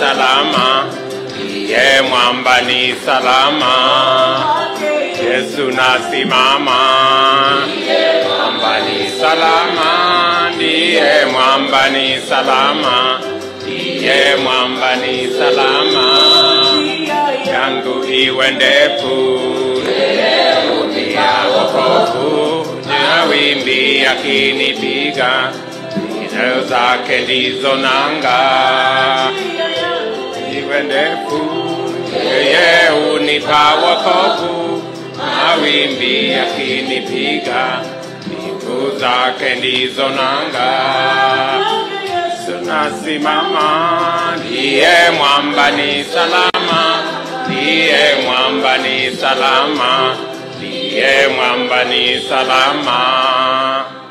salama, ndiye mwamba ni salama. Yesu nasimama, mwamba ni salama, ndiye mwamba ni salama, ndiye mwamba ni salama. Yangu iwe ndefu, ya wokovu, na wimbi yakinipiga, nyayo zake ndizo nanga. Iwe ndefu, yeye unipa wokovu, mawimbi yakinipiga, miguu zake ndizo nanga. Tunasimama, ndiye mwamba ni salama, ndiye mwamba ni salama, ndiye mwamba ni salama.